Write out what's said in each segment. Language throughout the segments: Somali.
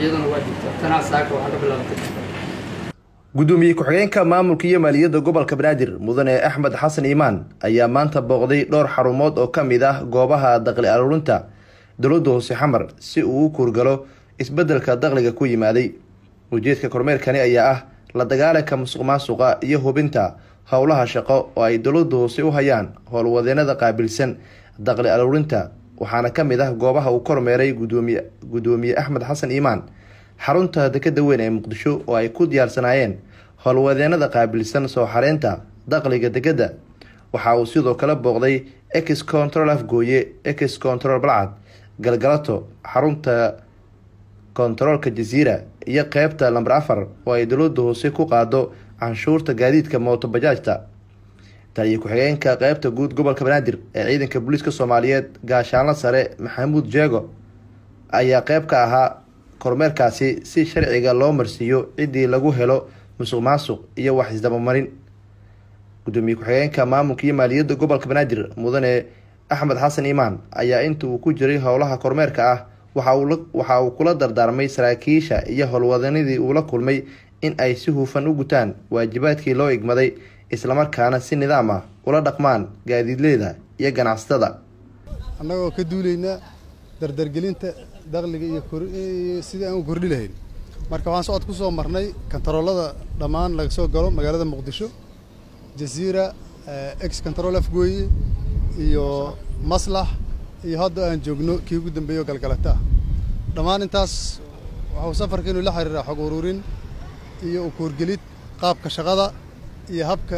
iyaduna waa jirta tanaa saaka waxaa ka bilaabatay gudoomiye ku-xigeenka maamulka iyo maaliyadda gobolka banaadir mudane axmed xasan iimaan ayaa maanta booqday dhowr xarumood oo ka mid ah goobaha daqli aruurinta dowladda hoose xamar si uu u kuurgalo isbeddelka daqliga ku yimaaday ujeedka kormeerkani ayaa ah la dagaalanka musuq maasuqa iyo hubinta howlaha shaqo oo ay dowladda hoose u hayaan howlwadeenada qaabilsan daqli aruurinta waxaana ka mid ah goobaha uu kormeeray gudoomiye gudoomiye axmed xasan iimaan xarunta dekeda weyn ee muqdisho oo ay ku diyaarsanaayeen howlwadeenada qaabilsan soo xareynta daqliga dekeda waxa uu sidoo kale booqday ex control afgooye ex control balcad galgalato xarunta kontaroolka jasiira iyo qeybta lamber afar oo ay dowladda hoose ku qaado canshuurta gaadiidka mootobajaajta taliyo ku-xigeenka qeybta guud gobolka banaadir ee ciidanka booliiska soomaaliyeed gaashaanlo sare maxamuud jeego ayaa qeyb ka ahaa kormeerkaasi si sharciga loo marsiiyo ciddii lagu helo musuq maasuq iyo wax isdabamarin gudoomiye ku-xigeenka maamulka iyo maaliyadda gobolka banaadir mudane axmed xasan iimaan ayaa inta uu ku jiray howlaha kormeerka ah waxa uu kula dardaarmay saraakiisha iyo howlwadanadii uu la kulmay in ay si hufan u gutaan waajibaadkii loo igmaday islamarkaana si nidaam ah ula dhaqmaan gaadiidleyda iyo ganacsatada annagoo ka duulayna dardargelinta daqliga iyo sidii aan u kordhi lahayn marka waxaan socod ku soo marnay kontaroolada dhammaan laga soo galo magaalada muqdisho jasiira ex control afgooye iyo maslax iyo hadda aan joogno kii ugu dambeeyo galgalata ah dhammaan intaas waxuu safarkiinu la xiriiraa xog ururin iyo ukuurgelid qaabka shaqada iyo habka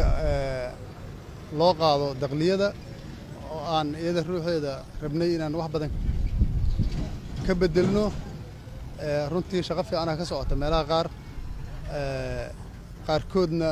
loo qaado daqliyada oo aan iyada ruuxeeda rabnay inaan wax badan ka bedelno runtii shaqo fiicanaa ka socota meelaha qaar qaarkoodna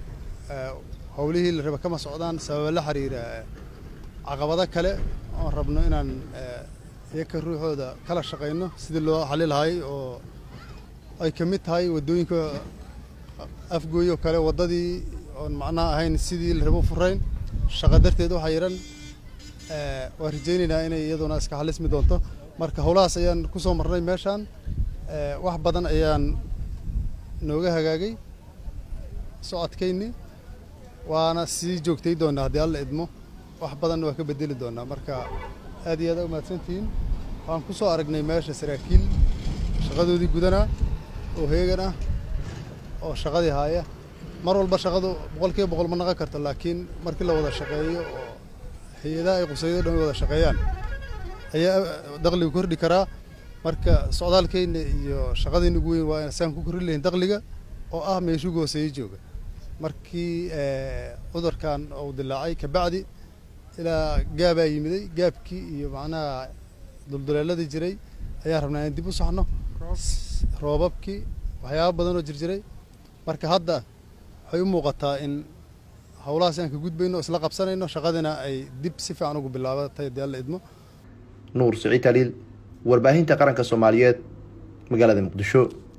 howlihii la raba kama socdaan sababa la xiriira caqabado kale oon rabno inaan iyaka ruuxooda kala shaqayno sidii loo xali lahay oo ay ka mid tahay waddooyinka afgooyo kale waddadii oon macnaha ahayn sidii la rabo furayn shaqo darteed waxaa yidhan waan rajaynaynaa inay iyaduna iska xalismi doonto marka howlahaas ayaan ku soo marnay meeshaan wax badan ayaan nooga hagaagay socodkayni waana sii joogtay doonaa haddii alla idmo wax badanna waa ka bedeli doonaa marka aad iyo aad umahadsantihiin waxaan ku soo aragnay meesha saraakiil shaqadoodii gudanaa oo heegan ah oo shaqadii haaya mar walba shaqadu boqol kiiba boqol ma naqon karto laakiin markii la wada shaqeeyo oo hay-adaha ay qusaydo dhan wada shaqeeyaan ayaa daqliga kordhi karaa marka socdaalkeyna iyo shaqadayna ugu weyn waa saan ku korri lahayn daqliga oo ah meeshugu hooseeyo jooga markii cudurkan uu dilaacay kabacdi ilaa gaabaa yimiday gaabkii iyo macnaha dulduleeladii jiray ayaan rabnaa in dib u saxno roobabkii waxyaaba badan oo jirjiray marka hadda waxay u muuqataa in howlahaas aan ka gudbayno isla qabsanayno shaqadina ay dib si fiican ugu bilaabatay haddii alla idmo nuur siciid taliil warbaahinta qaranka soomaaliyeed magaalada muqdisho